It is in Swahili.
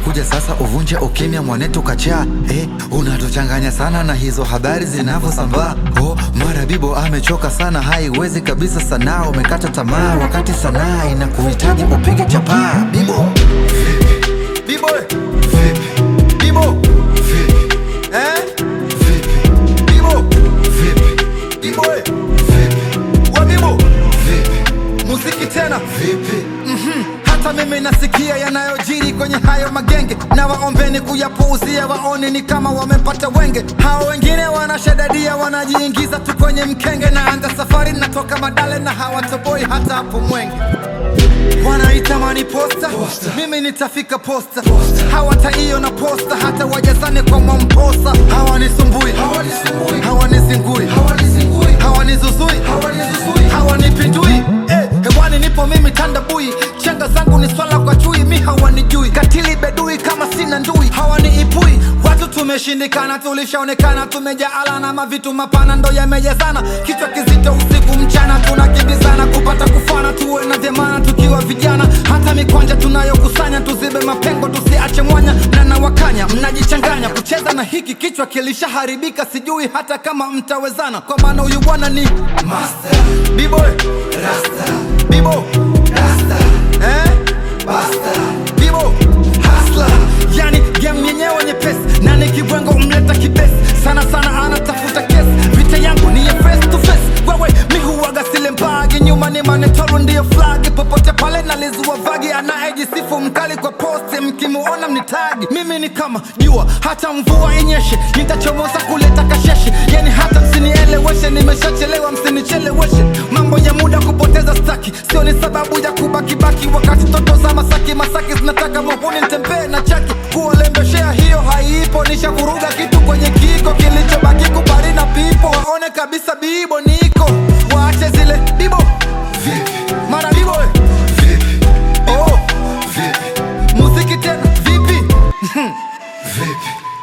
umekuja sasa uvunje ukimya mwanetu kachaa eh, unatuchanganya sana na hizo habari zinavyosambaa oh, mara bibo amechoka sana haiwezi kabisa sanaa umekata tamaa wakati sanaa inakuhitaji upige chapaa bibo bibo bibo eh? bibo bibo wa bibo muziki tena Mhm. hata mimi nasikia yanayojiri kwenye hayo magenge na waombeni kuyapuuzia waone ni kama wamepata wenge hao wengine wanashadadia wanajiingiza tu kwenye mkenge na anza safari natoka madale na hawatoboi hata hapo mwenge wanaitamani posta, mimi nitafika posta, hawataiona posta hata wajazane kwa mwamposa hawanisumbui hawanizingui hawanizuzui hawanipindui eh, hewani nipo mimi tandabui chenga zangu ni swala kwa chui mi hawanijui katili bedui kama sina ndui hawaniipui watu tumeshindikana tulishaonekana tumejaala na mavitu mapana ndo yamejazana kichwa kizito usiku mchana tunakimbizana kupata kufana tuwe na dhemana tukiwa vijana hata mikwanja tunayokusanya tuzibe mapengo tusiache mwanya mnanawakanya mnajichanganya kucheza na hiki kichwa kilishaharibika sijui hata kama mtawezana kwa maana huyu bwana ni master biboy bibo eh? bibo hasla yani game yenyewe nyepesi na nikibwengo umleta kibesi sana sana anatafuta kesi vita yangu ni ya face to face wewe mi huwaga sile mbagi nyuma ni manetoro ndiyo flagi popote pale nalizua vagi anayejisifu mkali kwa poste mkimuona mnitagi mimi ni kama jua hata mvua inyeshe nitachomoza kuleta kasheshe yani hata msinieleweshe nimeshachelewa msinicheleweshe mambo ya muda kupoteza staki sio ni sababu ya kubakibaki wakati toto za masaki masaki zinataka muhuni ntembee na chaki kuwalembeshea hiyo haipo nishavuruga kitu kwenye kiko kilichobaki kubali na pipo waone kabisa bibo niko waache zile bibo mara bibo oh. muziki tena vipi